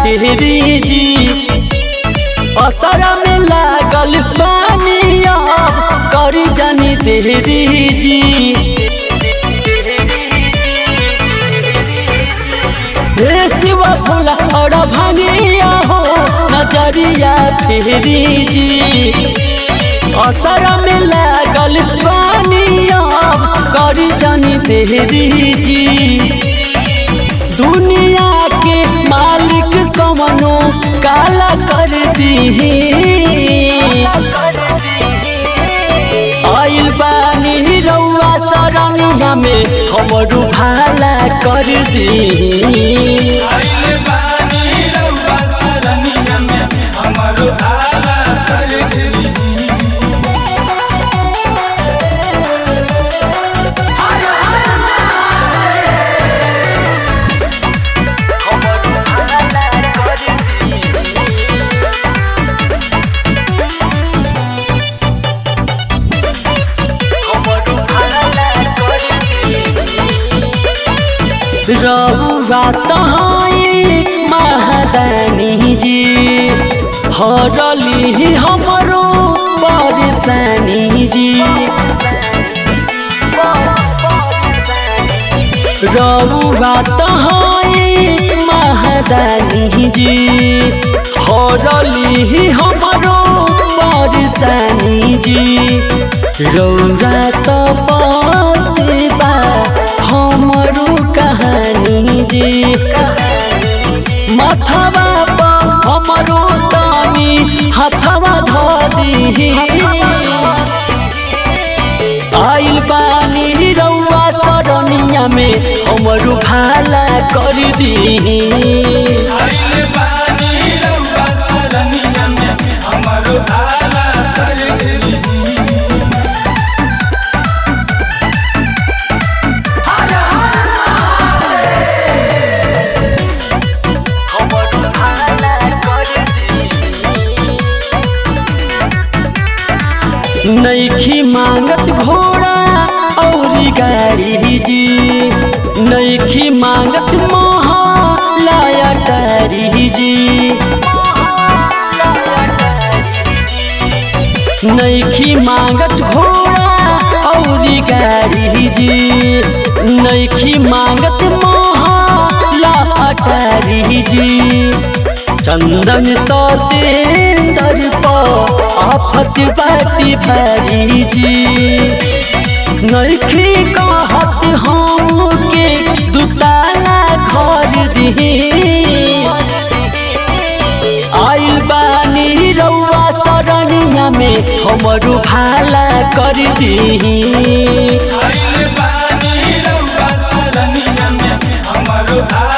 फेरी जी असरा में लागल पानी अब करी जानी देरी जी हे शिव भोला और भंगिया हो नजरिया फेरी जी असरा में लागल पानी अब करी जानी देरी जी दुनिया के मालिक कवनो काला कर दी आइल बानी रउआ सरनिया में हमरू भाला कर दी आइल बानी रउआ सरनिया में हमरो आला कर दी रउआ तहाई महादानी जी हरली हमरो परेशानी जी रउआ तहाई महादानी जी हरली हमरो परेशानी जी रउआ त बा हमरो कहानी जी माथावा पर हमरो तानी हथवा धी आइल बानी रउआ सरनिया में हमरू भाला कर दी आइल बानी रउआ सरनिया में हमरो आला कर दी नैखी मांगत घोड़ा औरी गाड़ी जी नैखी मांगत महालाया तारी जी नैखी मांगत घोड़ा औरी गाड़ी जी नैखी मांगत महाला अटारी जी चंदन सतेंदर पर आफत बाटी भारी जी नैखी कहत हम के दुताला घर दी आइल बानी रउआ सरनिया में हमरू भाला कर दी आइल बानी रउआ सरनिया में हमरो आला